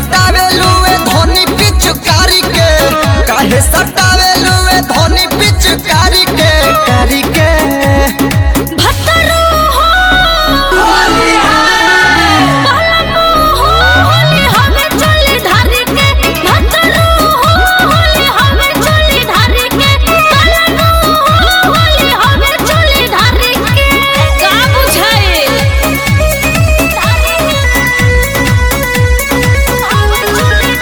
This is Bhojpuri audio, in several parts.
सटावेलू ए धोनी पिचकारी के काहे सटावेलू ए धोनी पिचकारी के कारी के भतरू हो पलमू हो होली हमें चली ढारी के भतरू हो होली हमें चली ढारी के पलमू हो होली हमें चली ढारी के का बुझाए हमें चली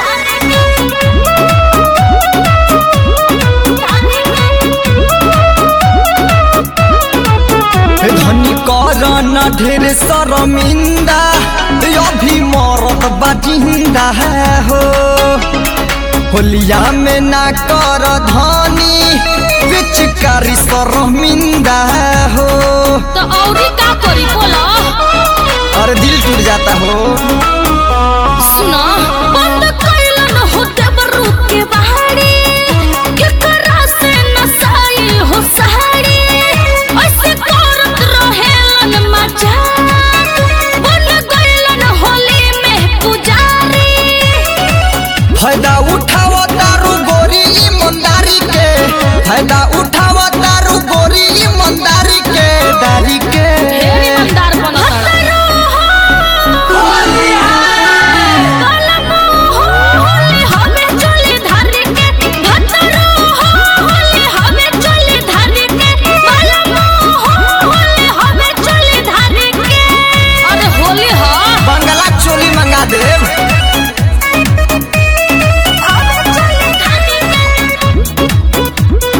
ढारी धनी कर न ढेर शर्मिंदा अभी मरत बाजिंदा है हो होलिया में ना कर धनी पिचकारी शर्मिंदा है हो तो औरी का करी बोला और दिल टूट जाता हो सुना बंद कैलन होते बरू के बहारी केकरा से नसाई हो सहारी ऐसे करत रहेलन मजाक बन गइलन होली में पुजारी फायदा उठाव तारू गोरी ईमानदारी के फायदा उठाव तारू गोरी ईमानदारी के दारी के ढेर ईमानदार बनत कलमू हो होली हमें चली धारी के भतरू हो होली हमें चली धारी के कलमू हो होली हमें चली धारी के अरे होली हो बंगला चोली मंगा देव हमें चली धारी के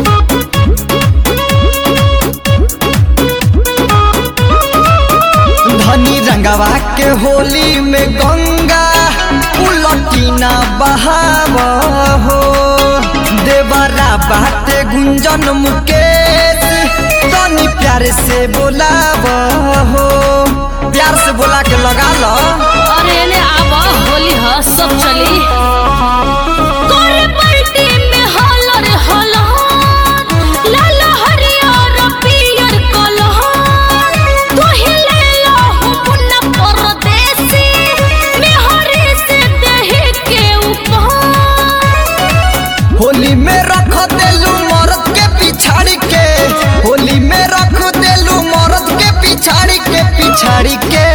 धनी रंगवा के होली में गंगा उलटीना बहाव हो देवरा बाटे गुंजन मुकेश तनी प्यार से बोलाव हो प्यार से बोला के लगा लो अरे ने आब होली ह सब चली करे पलटी में हलर हलहर लाल हरियर पियर कलहर तू ही ले लो हुन परदेसी मेहरी से देह के ऊपर होली में रख देलू मर्द के पिछाड़ी के होली में रख देलू मर्द के पिछाड़ी के पिछाड़ी के